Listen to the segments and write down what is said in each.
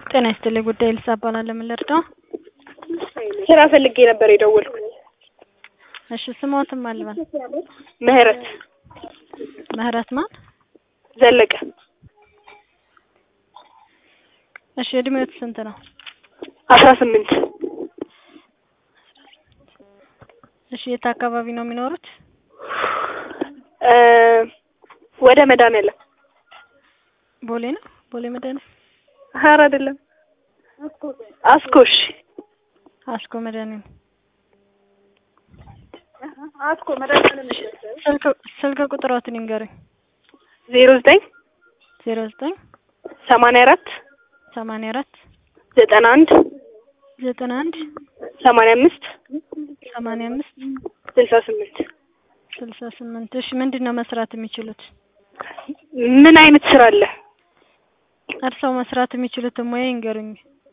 ጤና ይስጥልኝ ጉዳይ ልሳ እባላለሁ። ምን ልርዳው? ስራ ፈልጌ ነበር የደወልኩት። እሺ ስሞትም አልበል ምህረት ምህረት ማን? ዘለቀ እሺ እድሜዎት ስንት ነው? አስራ ስምንት እሺ የት አካባቢ ነው የሚኖሩት? እ ወደ መድኃኒዓለም ቦሌ ነው። ቦሌ መድኃኒዓለም ሀር አይደለም አስኮሽ አስኮ መድኃኒዓለም አስኮ መድኃኒዓለም ስልክ ስልክ ቁጥሮትን ይንገሩኝ። ዜሮ ዘጠኝ ዜሮ ዘጠኝ ሰማንያ አራት ሰማንያ አራት ዘጠና አንድ ዘጠና አንድ ሰማንያ አምስት ሰማንያ አምስት ስልሳ ስምንት ስልሳ ስምንት እሺ ምንድን ነው መስራት የሚችሉት? ምን አይነት ስራ አለ? እርስዎ መስራት የሚችሉትን ሙያ ይንገሩኝ።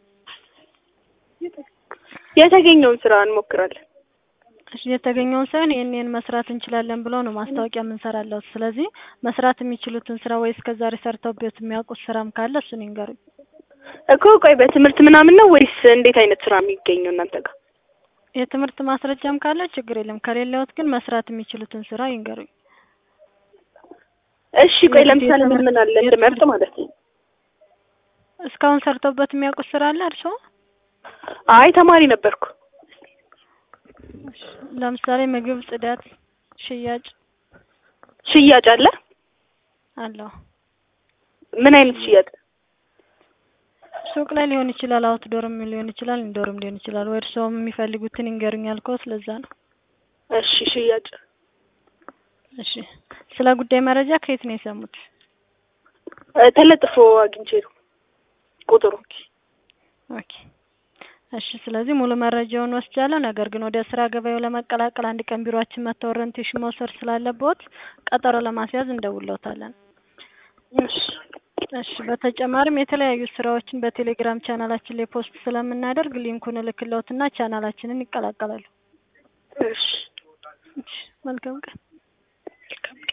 የተገኘውን ስራ እንሞክራለን። እሺ የተገኘውን ሳይሆን ይህን ይህን መስራት እንችላለን ብሎ ነው ማስታወቂያ የምንሰራለው። ስለዚህ መስራት የሚችሉትን ስራ ወይ እስከ ዛሬ ሰርተውበት የሚያውቁት ስራም ካለ እሱን ይንገሩኝ። እኮ ቆይ በትምህርት ምናምን ነው ወይስ እንዴት አይነት ስራ የሚገኘው እናንተ ጋር? የትምህርት ማስረጃም ካለ ችግር የለም። ከሌለዎት ግን መስራት የሚችሉትን ስራ ይንገሩኝ። እሺ ቆይ ለምሳሌ ምን ምን አለ እንድመርጥ ማለት ነው? እስካሁን ሰርተውበት የሚያውቁት ስራ አለ እርስዎ? አይ ተማሪ ነበርኩ። ለምሳሌ ምግብ፣ ጽዳት፣ ሽያጭ ሽያጭ አለ? አለው። ምን አይነት ሽያጭ? ሱቅ ላይ ሊሆን ይችላል፣ አውትዶርም ሊሆን ይችላል፣ ኢንዶርም ሊሆን ይችላል። ወይ እርስዎም የሚፈልጉትን ይንገሩኝ ያልኩት ለዛ ነው። እሺ ሽያጭ። እሺ ስለ ጉዳይ መረጃ ከየት ነው የሰሙት? እ ተለጥፎ አግኝቼ ነው ቁጥሩ። ኦኬ እሺ ስለዚህ ሙሉ መረጃውን ወስጃለሁ። ነገር ግን ወደ ስራ ገበያው ለመቀላቀል አንድ ቀን ቢሮአችን መጥተው ኦሪንቴሽን መውሰድ ስላለብዎት ቀጠሮ ለማስያዝ እንደውልዎታለን። እሺ እሺ በተጨማሪም የተለያዩ ስራዎችን በቴሌግራም ቻናላችን ላይ ፖስት ስለምናደርግ ሊንኩን እልክልዎትና ቻናላችንን ይቀላቀላሉ። እሺ እሺ መልካም ቀን።